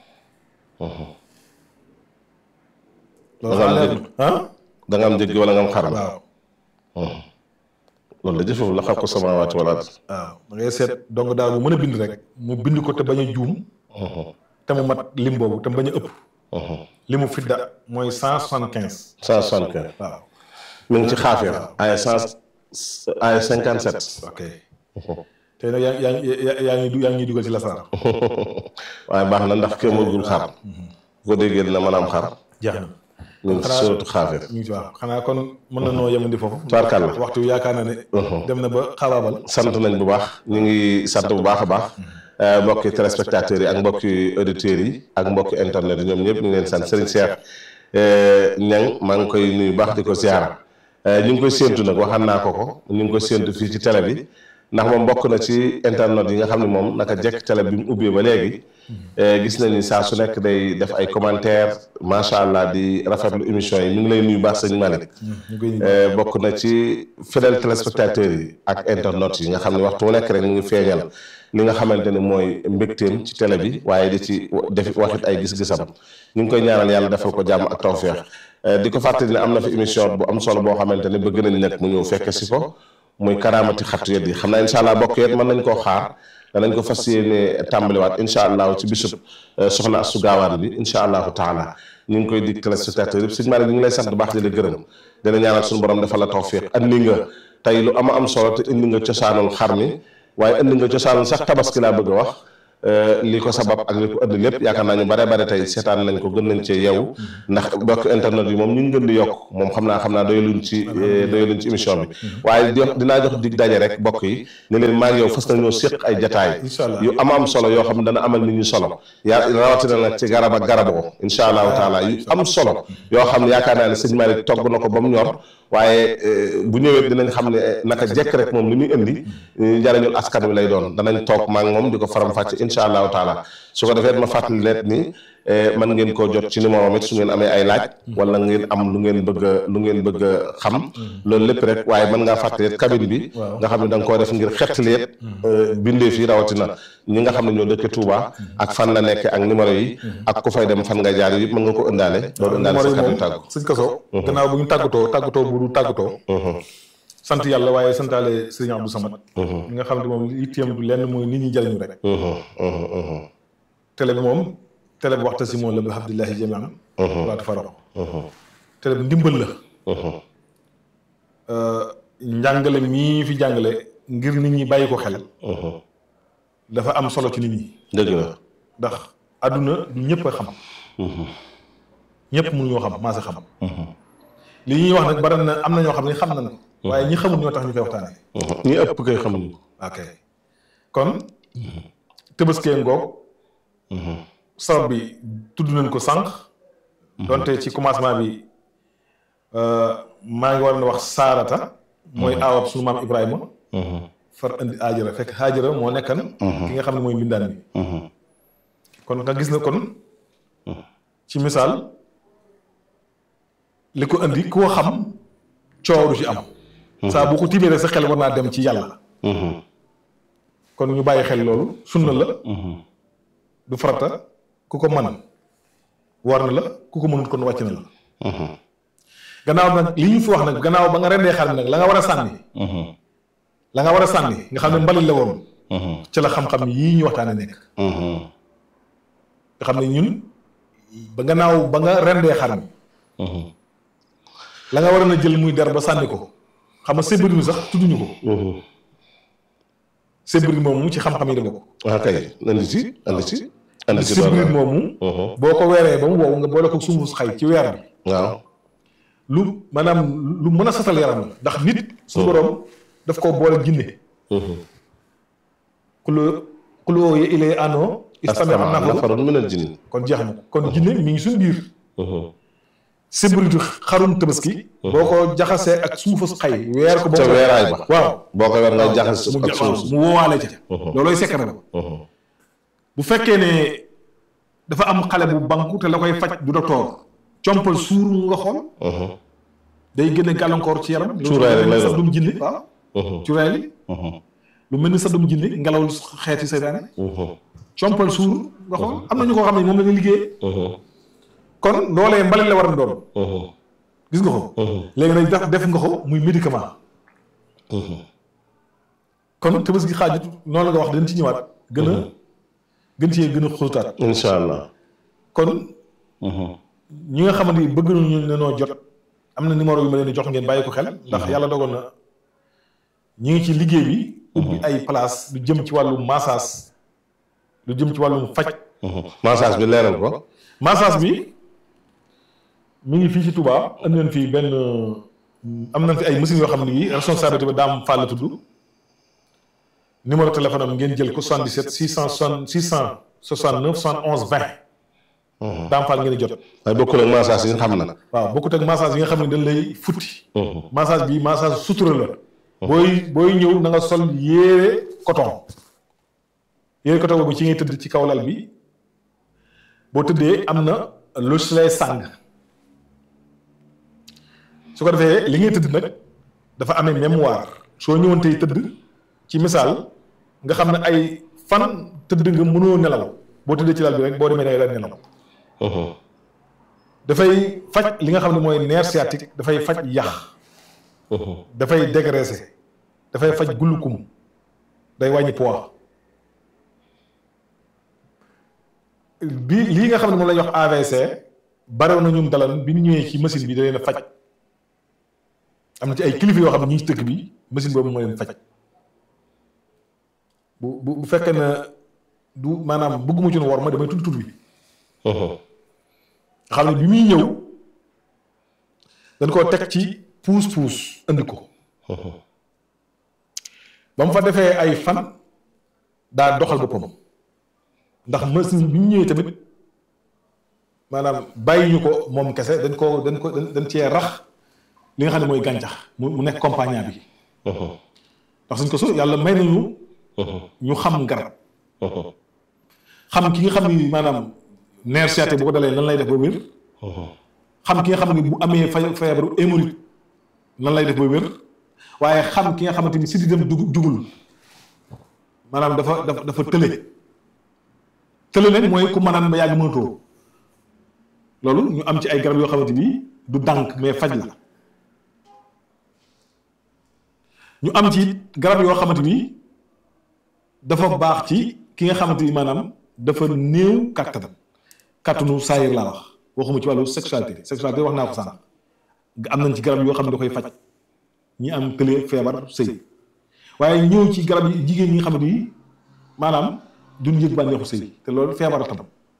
loolu Da nga am xanaa leer njëg. na ah da nga am njëg wala nga am xaram waaw loolu da jëfewu la xalqu samaawaati wal ard waaw da ngay seet donc daal bu mën a bind rek mu bind ko te bañ a juum te mu mat lim boobu te mu bañ a ëpp li mu fidda mooy cent soixante quinze cent soixante quinze waaw mi ngi ci xaafir ay cent ay cinquante sept ok tey nag yaa yaa yaa yaa ngi du yaa ngi ñuy dugal ci lasaraar waaye baax na ndax kee mëgul xar bu ko déggee dina mën a am xar jeex na ñu ngi ci sóotu xaafir ñu ngi ci waaw xanaa kon mën na noo yemandi foofu Tubaarkàlla. waxtu wi yaakaar naa ne dem na ba xabaabal sant nañ bu baax ñu ngi sant bu baax a baax euh, mbokki téléspectateurs yi ak mbokki auditeurs yi ak mbokki internet yi ñoom ñëpp ñu ngi leen sant Serigne Cheikh Niang maa ngi koy nuyu baax di ko ziara Euh, ñu ngi koy séentu nag waxaan naa ko ko ñu ngi koy séentu fii ci télé bi ndax moom bokk na ci internet yi nga xam ne moom naka jekk télé bi mu ubbee ba léegi euh, gis nañ ni saa su nekk day def ay commentaire macha allah di rafetlu émission yi ñu ngi lay nuyu baax sëñ Malick ñu koy Euh, bokk na ci fidèle téléspectateurs yi ak internautes yi nga xam ne waxtu wu nekk rek ñu ngi feeñal li nga xamante ne mooy mbégteem ci télé bi waaye di ci def waxit ay gis-gisam ñu ngi koy ñaanal yàlla defal ko jàmm ak tawféex Euh, di ko fàttali ne am na fi émission bu am solo boo xamante ne bëgg nañ nag mu ñëw fekke si ko muy karaamati xattu yet yi xam naa incha allah bokk yet mën nañ koo xaar danañ ko fas yéene tàmbaliwaat incha allah ci bisub euh, soxna Astu Gaawaan bi incha allahu taala ñu ngi koy dig téléspectateurs yëpp sëñ Malick ñu ngi lay sant bu baax di la gërëm dina ñaanal suñu borom defal la tawfiq andi nga tey lu ama am solo te indi nga cosaanul xar mi waaye indi nga cosaanul sax tabaski laa bëgg a wax li ko sabab ak li ko ëdd lépp yaakaar naa ñu bare bare tey seetaan nañ ko gën nañ cee yeewu ndax bokk internet yi moom ñu ngi gën di yokk moom xam naa xam naa doyaluñ ci doyaluñ ci émission bi waaye di dinaa jox dig daje rek bokk yi ne leen maa ngi yow fas nañoo séq ay jataay yu am am solo yoo xam ne dana amal nit ñi solo yaa rawatina nag ci garab ak garaboo insha allahu taala yu am solo yoo xam ne yaakaar naa ne sëñ Malick togg na ko ba mu ñor waaye bu ñëwee dinañ xam ne naka jekk rek moom li muy indi njariñul askan wi lay doon danañ toog maa ngi moom di ko faram fàcce insha allahu taala su ko defee ma fàttali leen ni man ngeen koo jot ci numéro it su ngeen amee ay laaj wala ngeen am lu ngeen bëgg a lu ngeen bëgg a xam loolu lépp rek waaye mën ngaa fàttali it cabine bi nga xam ne da nga koo def ngir xettali it bindee fii rawatina ñi nga xam ne ñoo dëkk Touba ak fan la nekk ak numéro yi ak ku fay dem fan nga jaar yi mën nga ko ëndaale loolu ëndaale sa kàddu tàggu sëñ Kaso gannaaw bu ñu tàggatoo tàggatoo bu du tàggatoo sant yàlla waaye santaale sëriñ Abdou Samad ñi nga xam ne moom itteem du lenn mooy nit ñi jariñu rek télé bi moom télé bi waxta si moom la bi abdillahi jamian waatu farax télé bi ndimbal la njàngale mii fi jàngale ngir nit ñi bàyyi ko xel dafa am solo ci nit ñi dëgg la ndax àdduna du ñëpp a xam ñëpp mënuñoo xam maa sa xam li ñuy wax nag bari na am na ñoo xam ne xam nañ ko waaye ñi xamul ñoo tax ñu koy waxtaanee ñi ëpp koy xamuñu ok kon tëbaskee ngoog sabab bi tudd nañ ko sànq donte ci commencement bi maa ngi war na wax saarata mooy aawab suñu maam ibrahima far indi aajara fekk aajara moo nekkan ki nga xam ne mooy mbindaan bi kon nga gis na kon ci misaal li ko indi koo xam coow du ci am saa bu ko tibbee rek sa xel war naa dem ci yàlla kon ñu bàyyi xel loolu sunna la du farata ku ko mën war na la ku ko mënut kon wàcc na la gannaaw nag li ñu fi wax nag gannaaw ba nga rendee xar mi nag la nga war a sànni la nga war a sànni nga xam ne mbalit la woon ci la xam-xam yii ñu waxtaane nekk nga xam ne ñun ba gannaaw ba nga rendee xar mi la nga war a na jël muy der ba sànni ko xam nga sébri mi sax tudduñu ko sébri moomu ci xam-xam yi da bokk waaw kay andi ci andi ci andi ci sébri moomu boo ko weeree ba mu wow nga boole ko sunguf xay ci weer bi waaw lu maanaam lu mën a satal yaram la ndax nit su borom daf ko boole jinne kulo kulo ye ilee ano istame am na nafarun minal jinni kon jeex na kon jinne mi ngi suñ biir sébritu xarum tabaski boo ko jaxasee ak suufus xay weer ko ca weeraay ba waaw boo ko weer nga jaxas mu ak suuf mu woowaale ca loolooy sekk na bu fekkee ne dafa am xale bu banku te la koy faj du docteur compal suur mu nga xool day gën a gàllankoor ci yaram Cuuraay rek lay doon. sa dum jinne waaw cuuraay li lu mel ni sa dum jinne ngelaw xeeti seytaane compal suur nga xool am na ñu ko xam ne moom la ñuy liggéeyee kon loolee mbalit la war a doon gis nga ko léegi nag def def nga ko muy médicament kon tabaski xaajut noonu la nga wax dañ ci ñëwaat gën a gën cee gën a xóotaat incha allah kon ñi nga xamante ni bëgg nañu ne noo jot am na numéro yu ma leen di jox ngeen bàyyi ko xel ndax yàlla dogal na ñi ngi ci liggéey bi ubbi ay place lu jëm ci wàllum massage lu jëm ci wàllum faj massage bi leeral ko massage bi mi ngi fii ci Touba andi nañ fii benn am nañ fi ay machines yoo xam ne yi responsabilité bi daam Fall la tudd numéro téléphone am ngeen jël ko 77 660 669 71 20 daam Fall ngeen di jot waaye bokkul ak massage yi nga xam nag waaw bokkut ak massage yi nga xam ne dañ lay futti massage bi massage sutura la booy booy ñëw na nga sol yére coton yére coton boobu ci ngay tëdd ci kaw lal bi boo tëddee am na lu si lay sàng su ko defee li ngay tëdd nag dafa amee mémoire soo ñëwoon tey tëdd ci misaal nga xam ne ay fan tëdd nga mënoo nelaw boo tëddee ci lal bi rek boo demee da ngay daal nelaw dafay faj li nga xam ne mooy nerf sciatique dafay faj yax dafay dégraisser dafay faj gulukum day wàññi poids bi lii nga xam ne moom la ñuy wax AVC barew na ñun dalan bi ñu ñëwee ci machine bi da leen a faj am na ci ay kilifa yoo xam ne ñu ngi ci dëkk bi machine boobu moo leen faj bu bu bu fekkee na du maanaam bëgguma ci wor ma damay tudd tur bi xam ne bi muy ñëw dañ koo teg ci puus puus andi ko ba mu fa defee ay fan daa doxal boppam ndax machine bi ñu ñëwee tamit maanaam bàyyi ñu ko moom kese dañ ko dañ ko dañ cee rax li nga xam ne mooy gàncax mu mu nekk compagnie bi ndax suñ ko so yàlla may nañu ñu xam garab xam ki nga xam ni maanaam nerf sciatique bu ko dalee lan lay def ba wér xam ki nga xam ne bu amee fa feebaru hémorroïde lan lay def ba wér waaye xam ki nga xamante ni si di dem dug jugul maanaam dafa dafa dafa tële tële nag mooy ku mënaan ba yàgg mënatoo loolu ñu am ci ay garab yoo xamante ni du dànk mais faj la ñu am ci garab yoo xamante ni dafa baax ci ki nga xamante ni maanaam dafa néew kàttan kàttanu saayir laa wax waxuma ci wàllu sexualité sexualité wax naa ko sànq am nañ ci garab yoo xam ne da koy faj ñi am tële feebar sëy waaye ñëw ci garab yi jigéen ñi nga xamante ni maanaam duñ yëg bànneexu sëy te loolu feebar la tam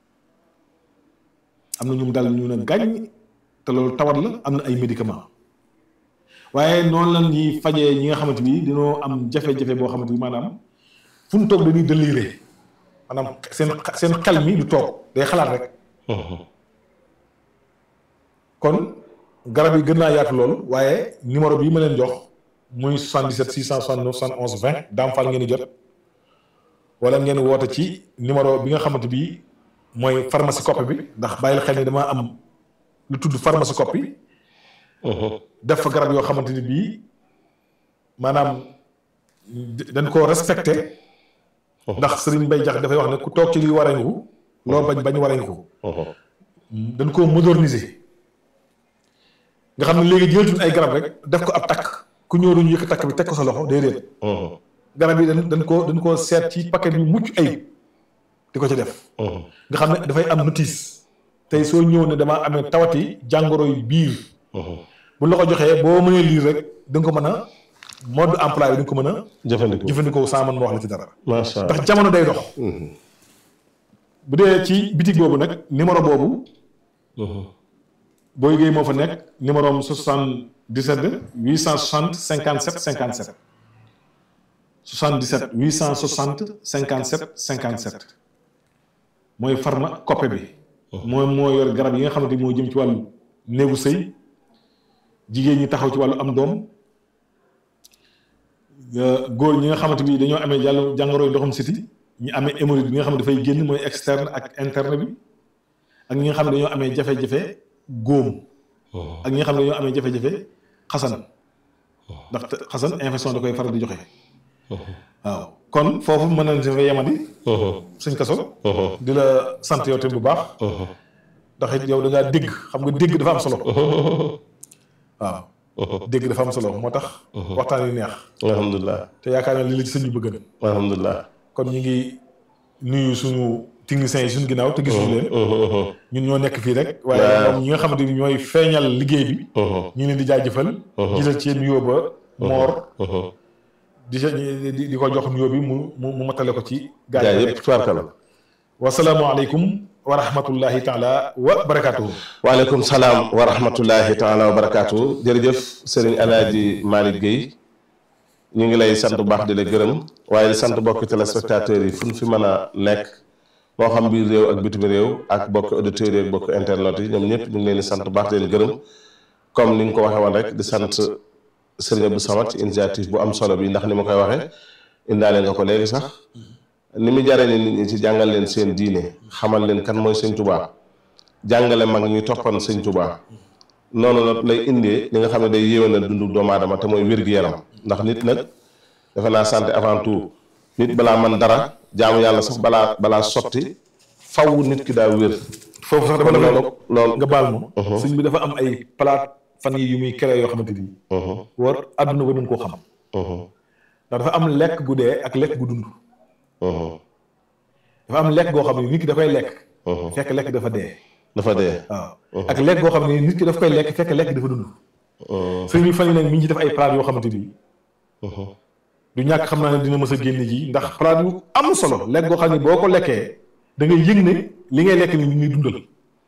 am na ñu dal ñu ne gàññ te loolu tawat la am na ay médicament waaye noonu la ñuy fajee ñi nga xamante ni dañoo am jafe-jafe boo xamante ni maanaam fu ñu toog dañuy déliré maanaam seen seen xel mi du toog day xalaat rek. kon garab yi gën naa yaatu loolu waaye numéro bii ma leen jox muy 77 669 71 20 Dame Fall ngeen di jot wala ngeen woote ci numéro bi nga xamante bi mooy pharmacie copie bi ndax bàyyil xel ni damaa am lu tudd pharmacie copie. def fa garab yoo xamante ni bii maanaam dañ koo respecté. ndax Serigne Mbaye Jax dafay wax ne ku toog ci liy wareñu ko loo bañ bañ wareñu ko. dañ koo moderniser. nga xam ne léegi jëlatuñ ay garab rek def ko ab takk ku ñëw duñu yëkk takk bi teg ko sa loxo déedéet. garab yi dañ dañ koo dañ koo seet ci paquet yu mucc ayib di ko ci def. nga xam ne dafay am notice. tey soo ñëw ne damaa amee tawati jàngoro yu biir. bu la ko joxee boo mënee lire rek da nga ko mën a mode emploi bi da nga ko mën a. jëfandikoo jëfandikoo sans man ma wax la ci dara. macha allah ndax jamono day dox. bu dee ci bitig boobu nag numéro boobu. boo yëgee moo fa nekk numéro am 77 860 57 57. 77 860 57 57. mooy pharma coppe bi. mooy moo yor garab yi nga xamante ni moo jëm ci wàllu néegu sëy. jigéen ñi taxaw ci wàllu am doom góor ñi nga xamante bi dañoo amee jàll jàngoro ndoxum siti ñi amee hémorroïde bi nga xam ne dafay génn mooy externe ak interne bi ak ñi nga xam ne dañoo amee jafe-jafe góom ak ñi nga xam ne dañoo amee jafe-jafe xasan ndax xasan infection da koy faral di joxe waaw kon foofu mën nañ si fa yemandi suñ kaso di la sant yow tamit bu baax ndax it yow da ngaa dégg xam nga dégg dafa am solo waaw dégg dafa am solo moo tax waxtaan yi neex alhamdulilah te yaakaar naa li la ci sëñ bi bëgg na alhamdulilah kon ñu ngi nuyu suñu techniciens yi suñu ginnaaw te gisuñu leen ñun ñoo nekk fii rek waaye moom ñi nga xamante ni ñooy feeñal liggéey bi ñu ngi leen di jaajëfal gisal ci nuyoo ba moor di di di ko jox nuyoo bi mu mu mu matale ko ci gaa gaa yi yëpp tubaarkala wasalaamualeykum wa rahmatullahi taala wa barakatuhu waaleykum salaam wa rahmatullahi taala wa barakaatu jërëjëf sëriñ alaaji Malick Guèye ñu ngi lay sant bu baax di la gërëm waaye di sant bokki téléspectateurs yi fu ñu fi mën a nekk moo xam biir réew ak bitim réew ak bokki auditeurs yi ak bokki internet yi ñoom ñëpp ñu ngi leen di sant bu baax di leen gërëm comme ni nga ko waxee woon rek di sant sëriñ Abdou Samad ci initiative bu am solo bi ndax ni ma koy waxee indaale nga ko léegi sax ni mu jaree ni nit ñi ci jàngal leen seen diine xamal leen kan mooy sëñ Tuubaa jàngale mag ñuy toppan sëñ Tuubaa noonu nag lay indee li nga xam ne day yéwénal dundu doomu aadama te mooy wér-gu-yaram ndax nit nag defe naa santé avant tout nit balaa man dara jaamu yàlla sax balaa balaa sotti faw nit ki daa wér foofu sax dama kon la loolu loolu nga baal ma sëñ bi dafa am ay palaat fan yi yu muy créé yoo xamante ni war àdduna ba nun koo xam ndax dafa am lekk gu dee ak lekk gu dund dafa am lekk goo xam ne nit ki dafay lekk fekk lekk dafa dee dafa dee waaw ak lekk goo xam ne nit ki daf koy lekk fekk lekk dafa dund sëñ bi fan yi nag mi ngi ci def ay palaat yoo xamante ni du ñàkk xam naa ne dina mës a génne ji ndax palaat yu am solo lekk goo xam ne boo ko lekkee da ngay yëg ne li ngay lekk ni ñu ngi dundal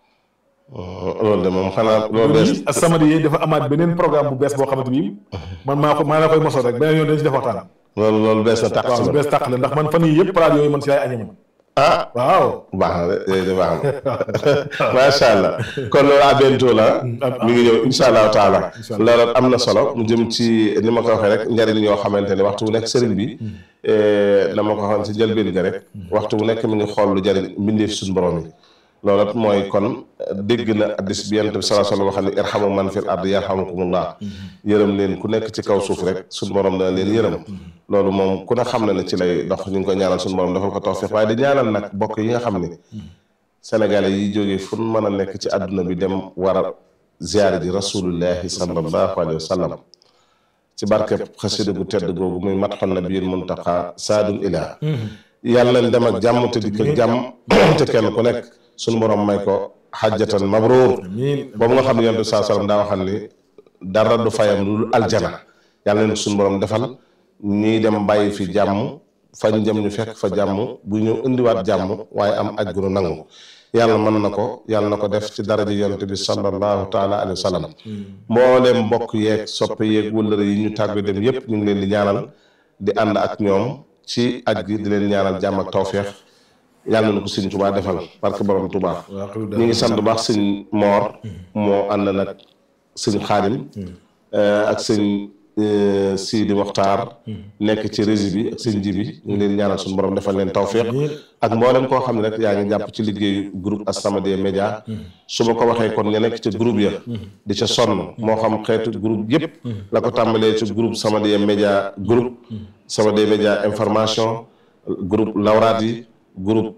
loolu de moom xanaa loolu bees As-Samadiyya dafa amaat beneen programme bu bees boo xamante ni man maa ko maa la koy mosal rek beneen yoon dañ ci def waxtaan loolu loolu bees na tàq waaw si bu man bees tàq la ndax man fan yii yëpp palaat yooyu man si laay añe man ah waaw baax na de yooyu de baax na macha allah kon loolu à bientôt la mi ngi ñëw incha allahu taala loolu am na solo mu jëm ci ni ma ko waxee rek njariñ yoo xamante ne waxtu wu nekk sëriñ bi dama ko waxoon si njëlbeen ga rek waxtu wu nekk mi ngi xool lu jariñ mbindeef suñu borom yi loolu it mooy kon dégg na addis bi yonent bi salaa sallam wax ne irhamu man fil ard yarhamukumullah yërëm leen ku nekk ci kaw suuf rek suñu borom dana leen yërëm loolu moom ku ne xam na ne ci lay dox ñu ngi ko ñaanal suñu borom defal ko tawfiq waaye di ñaanal nag bokk yi nga xam ni sénégalais yi jógee fu mën a nekk ci àdduna bi dem war a ziyaare ji rasulullahi sallallahu alayhi wa sallam ci barkeb xasida gu tedd googu muy matxon nabiyil muntaqa saadul ilaa yàlla nañ dem ak jàmm te dikk ak jàmm te kenn ku nekk suñu borom may ko xajjatan mabruur amiin boobu nga xam ne yonent bi saa sallam daa waxal ni dara du fayam lu dul aljana yàlla nañ ko suñu borom defal ñii dem bàyyi fi jàmm fañ jëm ñu fekk fa jàmm bu ñëw indiwaat jàmm waaye am aj gu nu nangu yàlla mën na ko yàlla na ko def ci daraja yonent bi sallallahu taala alayhi wa sallam mbooleem mbokk yeeg soppe yeeg wëllëre yi ñu tàggu dem yépp ñu ngi leen di ñaanal di ànd ak ñoom ci aj gi di leen ñaanal jàmm ak tawféex yàlla na ko sëñ Tuubaa defal barke borom Tuubaa ñu ngi sant bu baax sëñ Moor moo ànd nag sëñ Xaadim ak sëñ Sidi Moxtaar nekk ci régie bi ak sëñ Jibi ñu ngi leen ñaanal suñu borom defal leen tawféex ak mboolem koo xam ne rek yaa ngi jàpp ci liggéeyu groupe As-Samadiyya Média su ma ko waxee kon nga nekk ci groupe ya di ca sonn moo xam xeetu groupe yëpp la ko tàmbalee ci groupe Samadiyya Média groupe Samadiyya Média information groupe lawraat yi groupe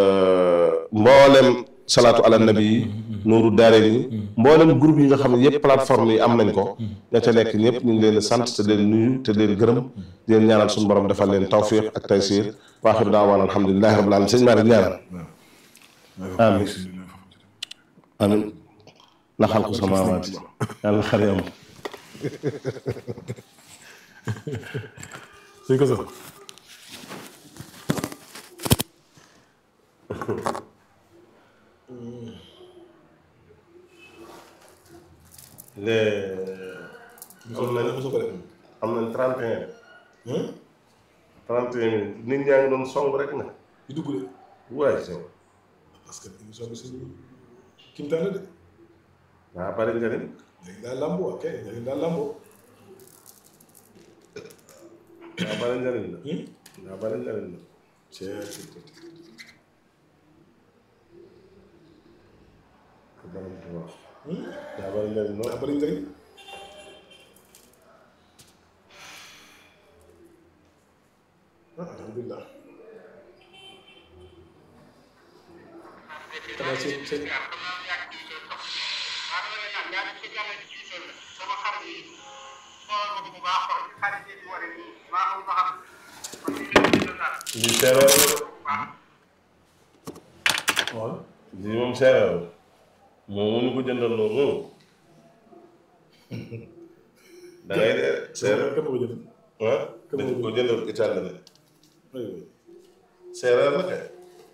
mboolem salaatu ala nabi yi nuuru daare yi mboolem groupe yi nga xam ne yëpp plateforme yi am nañ ko ña ca nekk ñëpp ñu ngi leen di sant te leen nuyu te leen gërëm di leen ñaanal suñu borom defal leen tawfiq ak taysir wa axiru daawaan alhamdulilahi rabbil alamin sëñ Malick ñaanal amin amin la xalqu samawaati yàlla xari am suñ ko sax am nañ am nañ trente et un trente et un nit ñaa ngi doon song rek na di dugg de waaye sew parce que émission bi suñu kimtaan la de waa bari njëriñ léegi daal lamboo ok léegi daal lamboo waa bari njëriñ la waa bari njëriñ la ko borom di wax waa bari njëriñ daa lool bëri njëriñ ah alhamdulilah xanaa seen seen lii seereer la waaw lii moom seereer la moom mu ñu ko jëndal noonu da ngay dee seereer kan ma ko jënd ah dañ ko jëndal italien aywa seereer la kay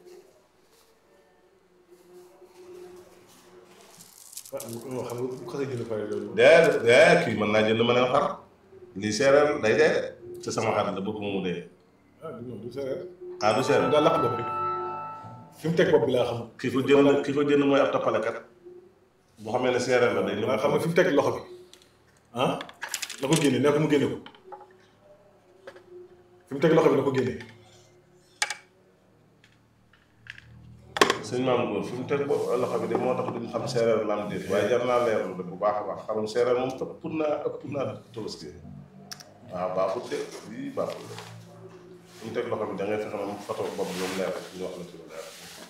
ah moo xam nga bu xasee jënd pare loolu dee dee kii mën naa jënd ma ne xar lii seereer day dee te sama xar la bëgg mu dee ah du du séeréer ah du seereer daa laq bopp bi fi mu teg bopp bi laa xam ki ko jënd ki ko jënd mooy ab toppalekat boo xamee ne seereer la day maa xam nga fi mu teg loxo bi ah na ko génne nee ko mu génne ko fi mu teg loxo bi na ko génne sëñ maam góor fi mu teg bo- loxo bi de moo tax duñ xam seereer la am déet waaye jar naa leerlu de bu baax a baax xarum seereer moom ëpp naa ëpp naa tabaski waaw baaxut de lii baaxut de fi mu teg loxo bi da ngay fexe moom photo bopp bi ba mu leer rek ñu wax la ci lu leer